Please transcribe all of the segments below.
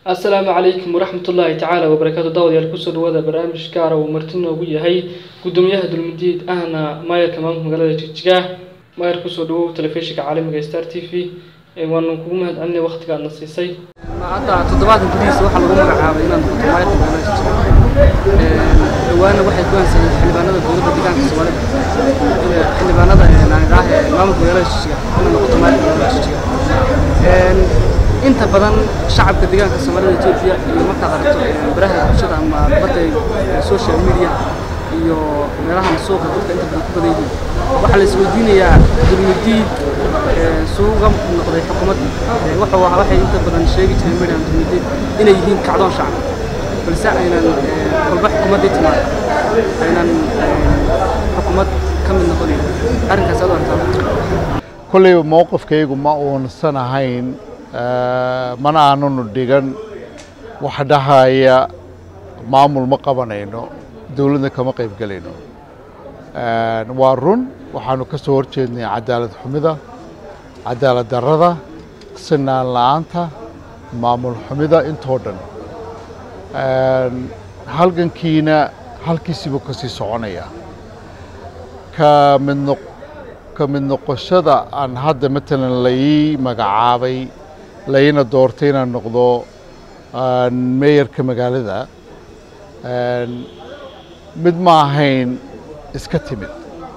asalaamu calaykum waraxmatullaahi tacaala wabarakaatu daawadayaal kusoo dhawaada barnaamij gaara uu marti noogu yahay gudoomiyaha dulmidiid ahna maayarka maamulka magaalada jigjigaah maayar kusoo dhawow telefishinka caalamiga star t v waanu kugu mahad celinay waqtiga aadna siisay hadda toddobaadkan gudihiisa waxaa lagu magacaabay inaan noqoto maayarka magaalada jigjiga dhawaana waxay ku aansayeen xildhibaanada dowladda deegaanka soomaalida xildhibaanada aan idhaah maamulka magaalada jigjiga inaan noqoto maayarka magaalada jigjiga inta badan shacabka deegaanka soomaalida etoobiya iyo markaad aragto baraha bulshada ama badda social media iyo meelahan suuqa dadka inta badan ku badan yihiin waxaa la isweydiinayaa dulmidiid suuga noqday xukuumadda waxa waxay inta badan sheegi jireen meedhan dulmidiid inay yihiin kacdoon shacab balse aynan kolba xukuumaddii timaado aynan xukuumad ka mid noqonayn arrinkaas aad u arkaa kolleyba mowqifkaygu ma uunsan ahayn mana aananu dhigan wax dhahaya maamul ma qabanayno dowladna kama qayb gelayno waa run waxaanu ka soo horjeednay cadaalad xumida cadaalad darrada sinaan la-aanta maamul xumida intoo dhan halgankiina halkiisiibuu ka sii soconaya ka mid noq ka mid noqoshada aan hadda matalan lai magacaabay laina doortay inaan noqdo meeyarka magaalada mid ma ahayn iska timid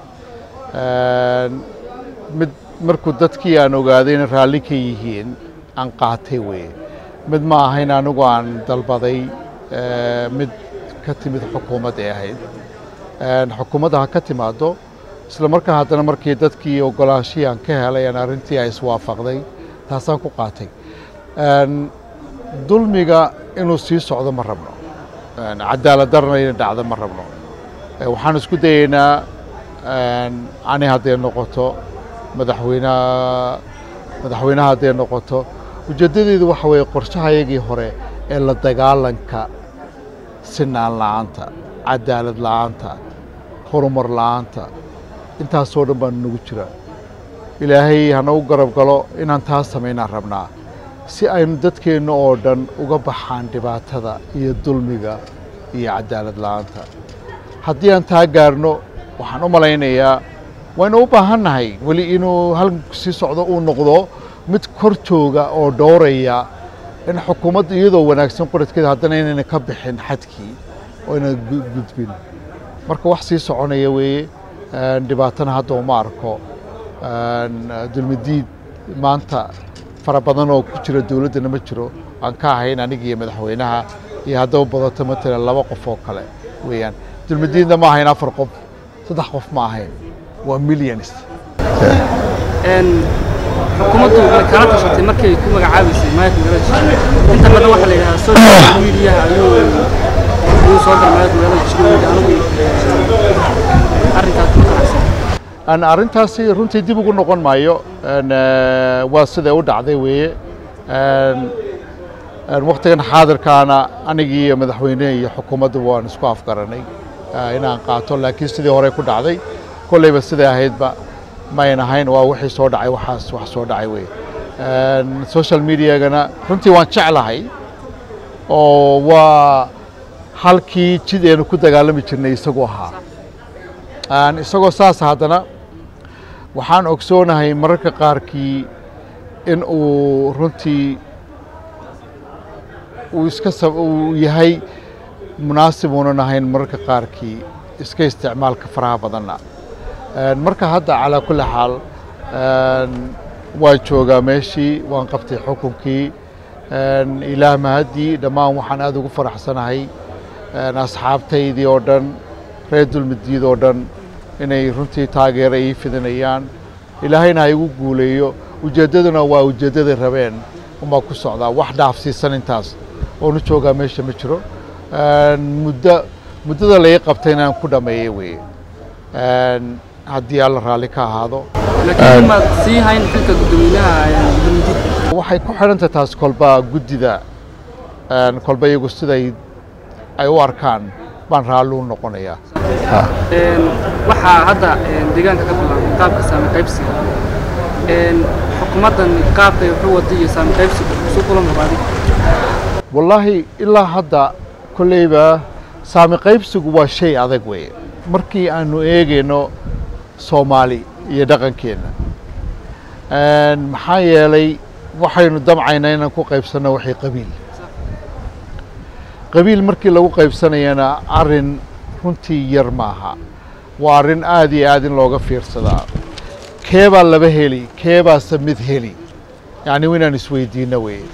mid markuu dadkii aan ogaaday inay raalli ka yihiin aan qaatay weye mid ma ahayn anigu aan dalbaday mid ka timid xukuumad ee ahayd xukuumadda ha ka timaado isla markaa haddana markii dadkii ogolaashihii aan ka helay aan arrintii ay iswaafaqday taasaan ku qaatay dulmiga inuu sii socdo ma rabno cadaalad darna inay dhacdo ma rabno waxaan isku dayeynaa ani hadday noqoto madaxweynaha madaxweynaha hadday noqoto ujeeddadeedu waxa weeye qorshahayagii hore ee la dagaalanka sinaan la-aanta cadaalad la-aanta horumar la-aanta intaasoo dhan baan nagu jiraa ilaahay hanagu garab galo inaan taas samaynaan rabnaa si aynu dadkeenna oo dhan uga baxaan dhibaatada iyo dulmiga iyo cadaalad la-aanta haddii aan taa gaarno waxaan u malaynayaa waynu u baahannahay weli inuu halganku sii socdo uu noqdo mid kor jooga oo dhowraya in xukuumadda iyadoo wanaagsan qoradkeeda haddana inayna ka bixin xadkii oo ayna gudbin marka wax sii soconaya weeye dhibaatana hadda uma arko dulmidiid maanta fara badan oo ku jira dowladdana ma jiro aan ka ahayn aniga iyo madaxweynaha iyo haddaba badato matalan laba qof oo kale weeyaan dulmidiidna ma ahayn afar qof saddex qof ma ahayn waa millions xukuumaddu way kala tashatay markay ku magacaabaysay maayarka magaalada jijiro inta badan waxaa la yidhahaa social media ayuu ayuu soo galay maayarka magaalada jijiro anigu arrinkaas ma qanacsan arrintaasi runtii dib ugu noqon maayo waa siday u dhacday weeye waktigan xaadirkaana anigii iyo madaxweyneha iyo xukuumadduba waan isku afgaranay inaan qaato laakiin sidii hore ku dhacday kolleyba siday ahaydba mayn ahayn waa wixii soo dhacay waxaas wax soo dhacay weye social mediagana runtii waan jeclahay oo waa halkii jid eenu ku dagaalami jirnay isagu ahaa isagoo saas haddana waxaan ogsoonahay mararka qaarkii in uu runtii uu iska uu yahay munaasib uunan ahayn mararka qaarkii iska isticmaalka faraha badanna marka hadda calaa kulli xaal waan joogaa meeshii waan qabtay xukunkii ilaah mahaddii dhammaan waxaan aada ugu faraxsanahay asxaabtaydii oo dhan reer dulmidiid oo dhan inay runtii taageero ii fidinayaan ilaahayna ha igu guuleeyo ujeeddaduna waa ujeeddaday rabeen umaa ku socdaa wax dhaafsiisan intaas oonu joogaa meesha ma jiro muddo muddada lai qabtay inaan ku dhammeeyey weye haddii alla raalli ka ahaado laakiin maad sii hayn xilka guddoomiyaha dulmidiid waxay ku xidhantahay taas kolba guddida kolba iyagu siday ay u arkaan baan raalli u noqonayaa waxaa hadda deegaanka ka bilaabay qaabka saami qaybsiga xukuumaddan qaabkay wuxuu wada iyo saami qaybsiga isu kulan rabaadig wallaahi ilaa hadda kolleyba saami qaybsigu waa shay adag weeye markii aanu eegayno soomaali iyo dhaqankeenna maxaa yeelay waxaynu damcaynaa inaan ku qaybsanno waxay qabiil qabiil markii lagu qaybsanayana arrin runtii yar maaha waa arrin aad iyo aad in looga fiirsadaa keebaa laba heli keebaase mid heli yacni inaan isweydiinno weeye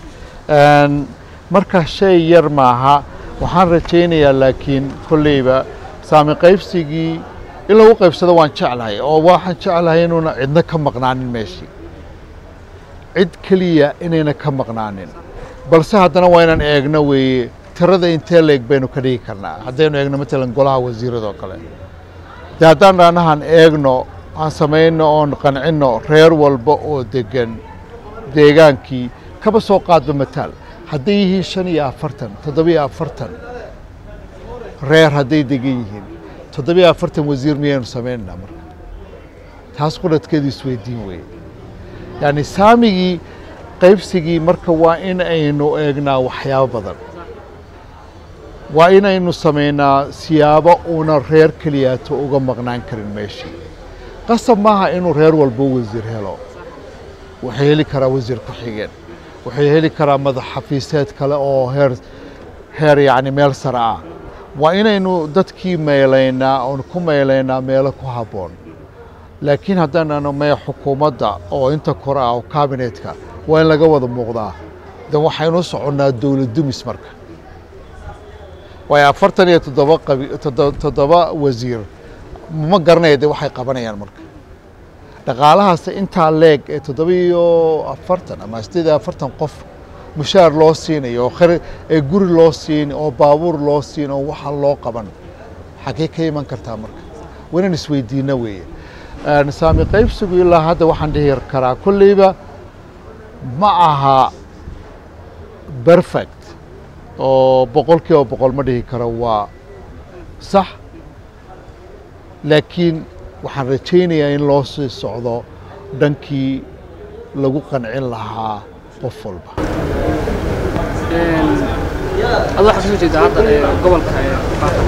marka shay yar maaha waxaan rajaynayaa laakiin kolleyba saami qaybsigii in lagu qaybsado waan jeclahay oo waxaan jeclahay inuuna cidna ka maqnaanin meeshii cid keliya inayna ka maqnaanin balse haddana waa inaan eegno weeye tirada intee leeg baynu ka dhigi karnaa haddaynu eegno matalan golaha wasiiradoo kale dee haddaan dhaanahan eegno aan samayno oon qancinno reer walba oo degan deegaankii kaba soo qaadba mataal hadday yihiin shan iyo afartan toddobiyo afartan reer hadday degan yihiin toddobiyo afartan wasiir miyaynu samaynanaa marka taas qudhadkeedu isweydiin weeye yacni saamigii qaybsigii marka waa in aynu eegnaa waxyaabo badan waa inaynu samaynaa siyaabo uuna reer keliyaato uga maqnaan karin meeshii qasab maaha inuu reer walbo wasiir helo waxay heli karaa wasiir ku-xigeen waxay heli karaa madax xafiiseed kale oo heer heer yacni meel sare ah waa inaynu dadkii meelaynaa oon ku meelaynaa meelo ku habboon laakiin haddaananu mee xukuumadda oo inta kore ah oo kabinetka waa in laga wada muuqdaa de waxaynu soconnaa dowlad dumis marka waayo afartan iyo toddoba qabi toddoba wasiir ma garanaya de waxay qabanayaan marka dhaqaalahaas intaa leeg ee toddoba iyo afartan ama sideed iyo afartan qof mushaar loo siinayo oo khar ee guri loo siin oo baabuur loo siin oo waxa loo qaban xagee ka iman kartaa marka waa inaan isweydiino weeye saami qaybsigu ilaa hadda waxaan dhihi karaa kolleyba ma aha perfect oo boqol kiiba boqol ma dhihi karo waa sax laakiin waxaan rajaynayaa in loo sii socdo dhankii lagu qancin lahaa qof walba adoo waxaa kasoo jeeda hadda ee gobolka ee faafan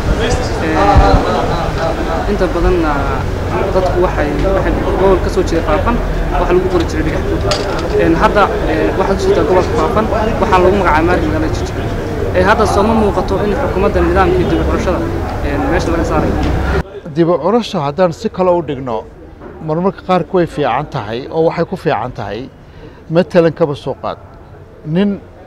inta badanna dadku waxay waxay gobol ka soo jeeda faafan waxa lagu qori jiray dhigax hadda waxaa kasoo jeeda gobolka faafan waxaa lagu magacaabay maarka magaalada jijga hadda sooma muuqato in xukuumadda nidaamkii dib u xulashada meesha laga saarayo dibu curasha haddaan si kale u dhigno marmarka qaarka way fiican tahay oo waxay ku fiican tahay matalan kaba soo qaad nin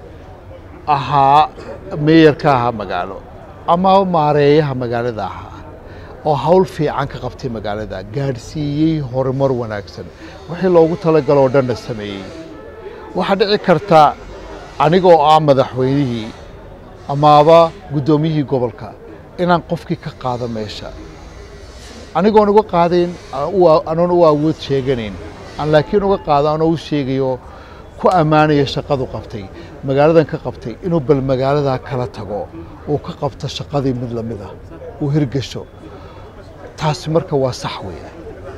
ahaa meeyarka ahaa magaalo ama maareeyaha magaalada ahaa oo hawl fiican ka qabtay magaalada gaadhsiiyey horumar wanaagsan wixii loogu talagalo oo dhanna sameeyey waxaa dhici karta anigoo ah madaxweynihii amaaba guddoomiyihii gobolka inaan qofkii ka qaado meesha anigoon uga qaadayn anoon u awood sheeganayn aan laakiin uga qaado anoo u sheegayo ku ammaanaya shaqadu qabtay magaaladan ka qabtay inuu bal magaaladaa kala tago uu ka qabto shaqadii mid lamid ah uu hirgasho taasi marka waa sax weeye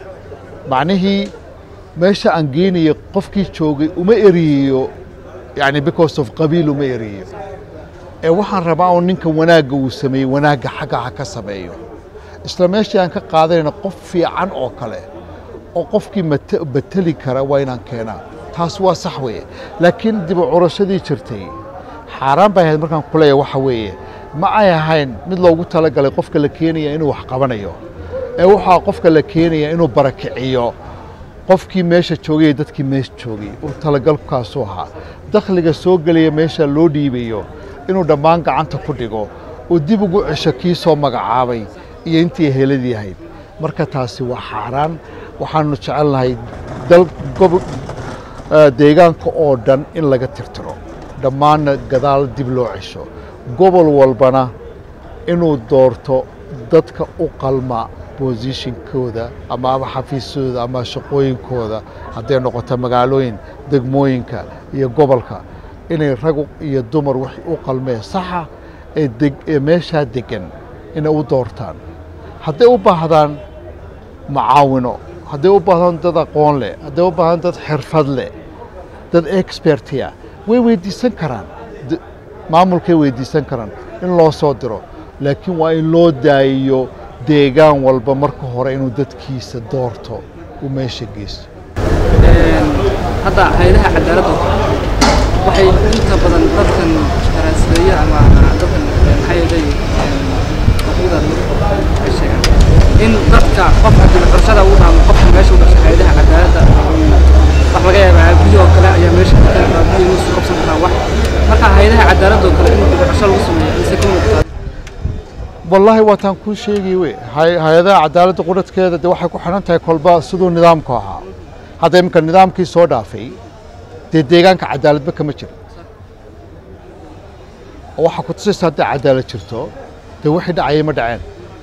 macnihii meesha aan geynayo qofkii joogay uma eriyeyo yani because of qabiil uma eriyeyo ee waxaan rabaa un ninka wanaagga uu sameeyey wanaagga xagga ha ka sameeyo isla meeshii aan ka qaadanayna qof fiican oo kale oo qofkii bateli kara waa inaan keenaa taas waa sax weeye laakiin dib u curashadii jirtay xaaraan bay ahayd markaan ku leeyahay waxa weeye ma ay ahayn mid loogu talagalay qofka la keenaya inuu wax qabanayo ee waxaa qofka la keenaya inuu barakiciyo qofkii meesha joogay dadkii meesha joogay uu talagalkaasuu ahaa dakhliga soo gelaya meesha loo dhiibayo inuu dhammaan gacanta ku dhigo uu dib ugu cesho kii soo magacaabay iyo intii heladii ahayd marka taasi waa xaaraan waxaanu jecelnahay dal gobo deegaanka oo dhan in laga tirtiro dhammaanna gadaal dib loo cesho gobol walbana inuu doorto dadka u qalma bosishinkooda ama ama xafiisyadooda ama shaqooyinkooda hadday noqoto magaalooyin degmooyinka iyo gobolka inay rag iyo dumar wax u qalmeen saxa ee deg ee meeshaa degan inay u doortaan hadday u baahdaan macaawino hadday u baahdaan dad aqoon leh hadday u baahdaan dad xirfad leh dad expertia way weydiisan karaan maamulkay weydiisan karaan in loo soo diro laakiin waa in loo daayiyo deegaan walba marka hore inuu dadkiisa doorto uu meesha geysto hadda hayadaha cadaaladda waxay inta badan dadkan daraasadeeya ama dadkan maxaa yeelay xuquuqda ay sheegaan in dadka qofka dibadbarashada uu dhaamo qofka meesha u dhashay hayadaha cadaaladda wax laga yaabaa biyo oo kale ayaa meesha ka tagaa biyo inuu soo qabsan karaa wax marka hayadaha cadaaladda oo kale in dibadbarasho lagu sameeyo mise ka muuqataa wallaahi waataan kuu sheegay we hay- hay-adaha cadaaladda qudhadkeeda de waxay ku xidhan tahay kolba siduu nidaamku ahaa hadda iminka nidaamkii soo dhaafay dee deegaanka cadaaladba kama jiro oo waxaa ku tusaysa hadday cadaalad jirto dee wixii dhacayay ma dhaceen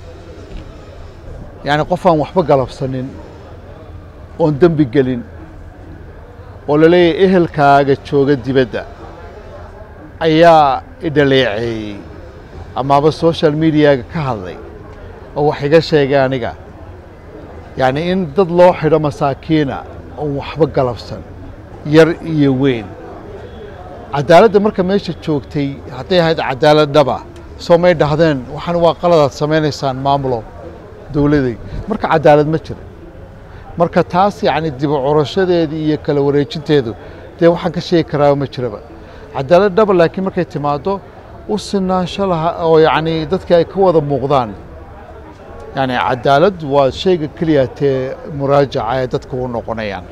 yacni qof aan waxba galabsanin oon dembi gelin oo la leeyahay ehelkaaga jooga dibadda ayaa idhaleeceeyey amaaba social mediaga ka hadlay oo wax iga sheegay aniga yacni in dad loo xidho masaakiina oon waxba galabsan yar iyo weyn cadaaladda marka meesha joogtay hadday ahayd cadaalad dhaba soo may dhahdeen waxaan waa qaladaad samaynaysaan maamulo dowladay marka cadaalad ma jiro marka taas yacni dib u curashadeedii iyo kala wareejinteedu dee waxaan ka sheegi karaa ma jiraba cadaalad dhaba laakiin markay timaado u sinaansho laha oo yacni dadkii ay ka wada muuqdaan yacni cadaalad waa shayga keliya tee muraajaca ee dadka u noqonayaan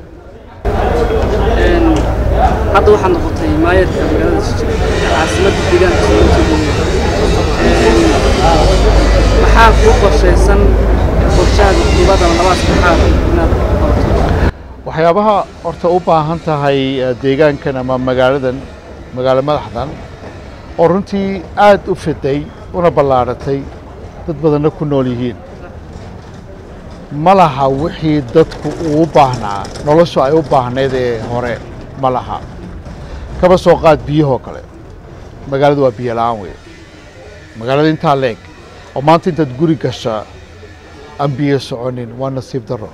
hadda waxaad noqotay maayarka magaalada jijig caasimadda deegaanka soo maxaa kuu qorshaysan qorshaada dibadda ama labaa saddexaad inaad qabato waxyaabaha horta u baahan tahay eh, deegaankan ama magaaladan magaalo madaxdan oo runtii aad u fiday una ballaadhatay dad badanna ku nool yihiin ma laha wixii dadku uu u baahnaa noloshu ay u baahnayd ee hore ma laha kaba soo qaad biyahoo kale magaaladu waa biyo la'aan wey magaalada intaa leeg oo maanta intaad guri gashaa aan biyo soconin waa nasiib darro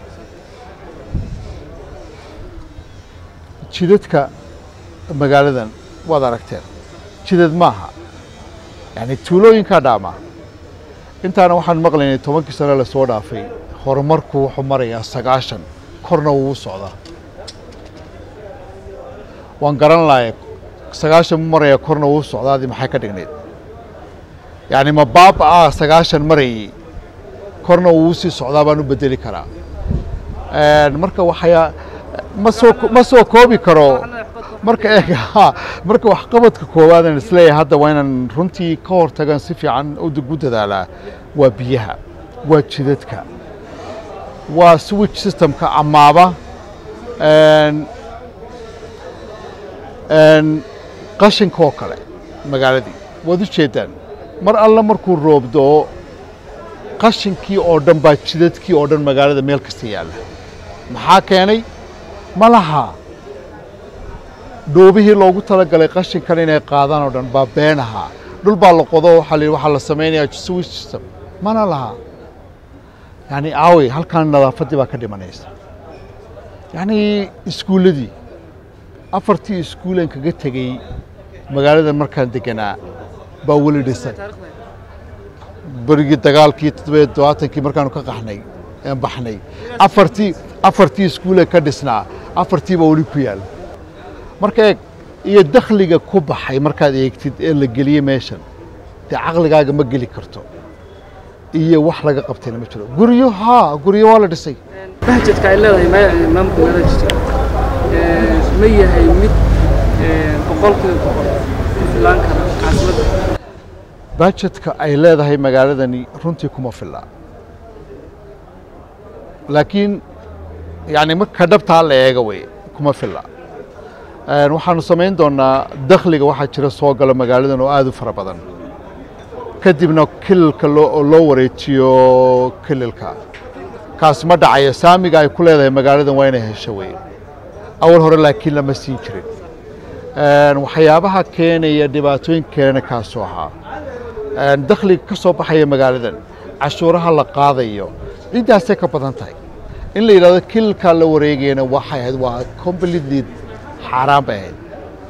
jidadka magaaladan waad aragteen jidad maaha yacni tuulooyinkaa dhaama intaana waxaan maqlaynay tobankii sano lasoo dhaafay horumarku wuxuu marayaa sagaashan korna wuu u socdaa waan garan lahay sagaashan mu marayaa korna wuu u socdaadii maxay ka dhignayd yacni ma baaba ah sagaashan marayay korna wuu sii socdaa baan u bedeli karaa marka waxyaa ma soo ma soo koobi karo marka eeg ha marka waxqabadka koowaadan isleeyahay hadda waa inaan runtii ka hortagan si fiican ugu dadaalaa waa biyaha waa jidadka waa switch systemka amaaba qashinka oo kale magaaladii waad u jeedaan mar alla markuu roobdo qashinkii oo dhan baa jidadkii oo dhan magaalada meel kasta yaalla maxaa keenay ma laha dhoobihii loogu talagalay qashinkan inay qaadaan oo dhan baa been ahaa dhul baa la qodo waxaa la yidhi waxaa la samaynayaa switch system mana laha yacni aawey halkan nadaafaddii baa ka dhimanaysa yacni iskuulladii afartii iskuulan kaga tegey magaaladan markaan deganaa baa weli dhisan berigii dagaalkii toddobiyo todobaatankii markaanu ka qaxnay een baxnay afartii afartii iskuule ka dhisnaa afartii baa weli ku yaal marka eeg iyo dakhliga ku baxay markaad eegtid ee la geliyey meeshan dee caqligaaga ma geli karto iyo wax laga qabtayna ma jiro guryo haa guryo waa la dhisay bahjedka ay leedahay ma- maamulka magaalada jijig ma yahay mid boqolkiiba boqol ku filaan kara caasimadda bajetka ay leedahay magaaladani runtii kuma filla laakiin yani marka dhabtaa la eega wey kuma filla waxaanu samayn doonaa dakhliga waxaa jira soo gala magaaladan oo aad u fara badan kadibna kililka loo loo wareejiyo kililka kaas ma dhacayo saamiga ay ku leedahay magaaladan waa inay hesho wey awal hore laakiin lama siin jirin waxyaabaha keenaya dhibaatooyin keenana kaasoo ahaa dakhliga ka soo baxaya magaaladan cashuuraha la qaadayo intaasay ka badan tahay in la yidhahdo kililkaa la wareegayana waxay ahayd waa completely xaaraan bay ahayd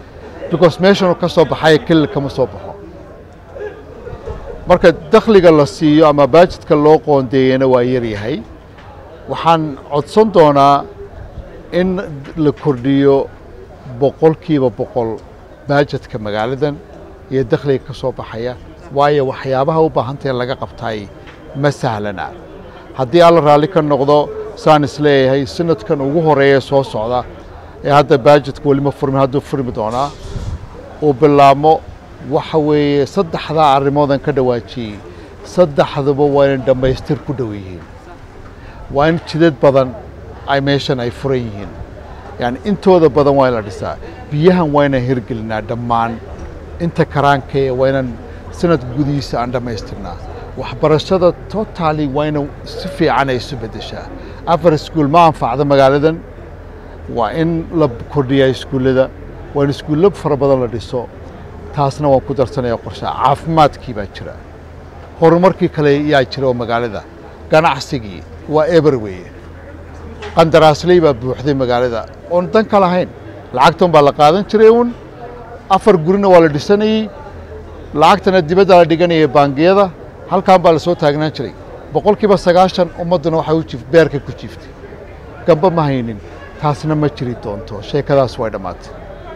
because meeshanuu ka soo baxaya kelil kama soo baxo marka dakhliga la siiyo ama baajidka loo qoondeeyana waa yaryahay waxaan codsan doonaa in la kordhiyo boqolkiiba boqol baajadka magaaladan iyo dakhliga ka soo baxaya waayo waxyaabaha u baahantae laga qabtaay ma sahlana haddii alla raalli ka noqdo saan is leeyahay sanadkan ugu horeeya soo socda ee hadda baajadka welima furmin hadduu furmi doonaa uu bilaabmo waxa weeye saddexdaa arrimoodan ka dhawaajiyey saddexduba waa inay dhammaystir ku dhow yihiin waa in jidad badan ay meeshan ay furan yihiin yani intooda badan waa in la dhisaa biyahan waa inaan hirgelinaa dhammaan inta karaankee waa inaan sanad gudihiisa aan dhammaystirnaa waxbarashada totally waa ina si fiican ay isu beddeshaa afar iskuul ma anfacda magaaladan waa in la kordhiyaa iskuullada waa in iskuullo fara badan la dhiso taasna waan ku darsanaya qorshaha caafimaadkii baa jira horumarkii kale yaa jira oo magaalada ganacsigii waa eber weeye qandaraasley baa buuxday magaalada oon dan ka lahayn lacagtan baa la qaadan jiray uun afar gurina waa la dhisanayey lacagtana dibadda la dhiganayay baangiyada halkan baa la soo taagnaan jiray boqolkiiba sagaashan ummadduna waxay u jiif beerka ku jiiftay gamba ma haynin taasna ma jiri doonto sheekadaas way dhammaatay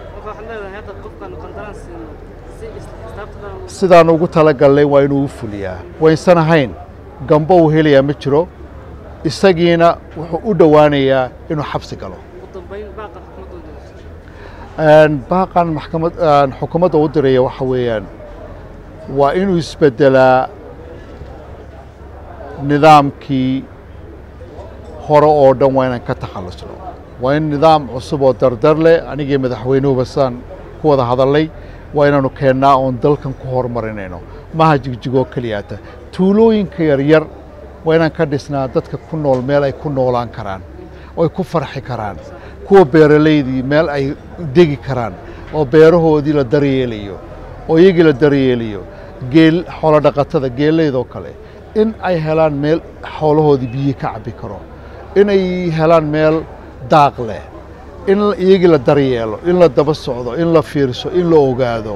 sidaan ugu talagalnay waa inuu u fuliyaa waynsan ahayn gamba uu helayaa ma jiro isagiina wuxuu u dhowaanayaa inuu xabsi galo baaqan maxkamad xukuumadda u diraya waxa weeyaan waa inuu isbeddelaa nidaamkii hore oo dhan waa inaan ka takhallusno waa in nidaam cusub oo dardar leh anigii madaxweynuhuba saan ku wada hadalnay waa inaanu keennaa oon dalkan ku horumarinayno maha jigjigoo keliyaata tuulooyinka yaryar waa inaan ka dhisnaa dadka ku nool meel ay ku noolaan karaan oo ay ku farxi karaan kuwa beeralaydii meel ay degi karaan oo beerahoodii la daryeelayo oo iyagii la daryeelayo geel xoolo dhaqatada geelaydoo kale in ay helaan meel xoolahoodii biyi ka cabbi karo inay helaan meel daaq leh in iyagii la daryeelo in la daba socdo in la fiirso in la ogaado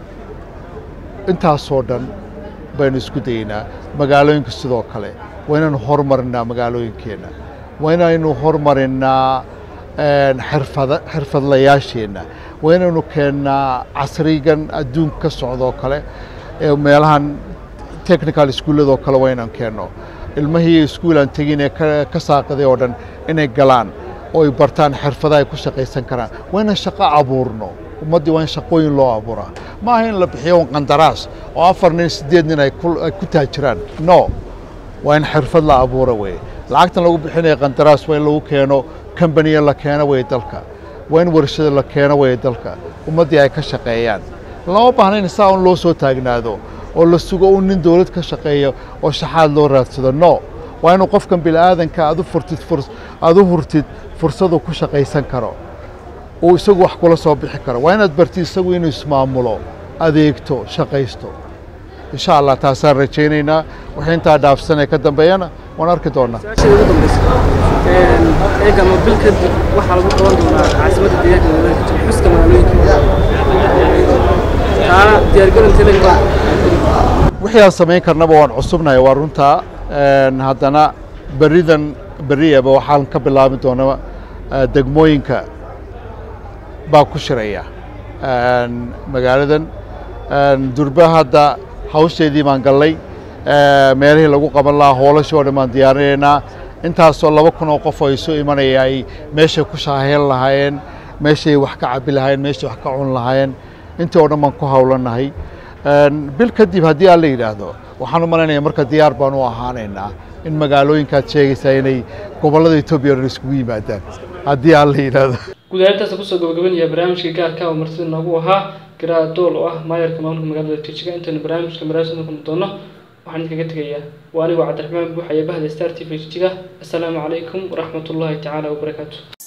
intaasoo dhan baynu isku dayeynaa magaalooyinka sidoo kale waa inaynu hormarinnaa magaalooyinkeenna waa inaynu hormarinnaa xirfada xirfadlayaasheenna waa inaynu keennaa casrigan adduunka ka socdoo kale ee meelahan technical iskuulladoo kale waa inaan keenno ilmahii iskuulaan tegin ee ka saaqiday oo dhan inay galaan oo ay bartaan xirfadaha ay ku shaqaysan karaan waa inaan shaqo abuurno ummaddii waa in shaqooyin loo abuuraa ma aha in la bixiyo un qandaraas oo afar nin siddeed nin ay ku taajiraan no waa in xirfad la abuura weye lacagtan lagu bixinaya qandaraas waa in lagu keeno kambaniya la keeno weye dalka waa in warshada la keeno weye dalka ummaddii ay ka shaqeeyaan lama baahna in saa un loo soo taagnaado oo la sugo un nin dowlad ka shaqeeya oo shaxaad loo raadsado no waa inuu qofkan bini'aadanka aad u furtid aad u hurtid fursadu ku shaqaysan karo uu isagu wax kula soo bixi karo waa inaad bartid isagu inuu ismaamulo adeegto shaqaysto insha allah taasaan rajaynaynaa wixii intaa dhaafsanee ka dambeeyana waan arki doonaa su-aashada ugu dambeysa eega mobil kadib waxaa lagu qaban doonaa caasimadda deegaanka magaalada jir xuska magaalooyinka taana diyaargarinta leeyahay wixii aan samayn karnaba waan cusubnahay waa runtaa haddana beridan beriyaba waxaan ka bilaabi doonaa degmooyinka baa ku shiraya magaaladan durba hadda hawsheedii baan gallay meelihii lagu qaban lahaa hoolashii oo dhan baan diyaarinaynaa intaasoo laba kun oo qof oo isu imanaya ay meeshay ku shaaheen lahaayeen meeshay wax ka cabi lahaayeen meeshay wax ka cun lahaayeen intii oo dhan baan ku hawlanahay bil kadib haddii aan la yidhaahdo waxaan u malaynayaa marka diyaar baan u ahaanaynaa in magaalooyinkaad sheegaysaa inay gobollada etoobiya o dhan iskugu yimaadaan haddii aan la yidhaahdo guud ahaan intaas kusoo gabagabanaya barnaamijka gaarka oo martida noogu ahaa garaa dool oo ah maayarka maamulka magaalada tijiga intaynu barnaamijka maraasida kulmi doono waxaan idinkaga tegayaa waa anigoo cabdiraxmaan buuxaya bahda star t v tijiga assalaamu calaykum waraxmatullaahi tacaala wabarakaatu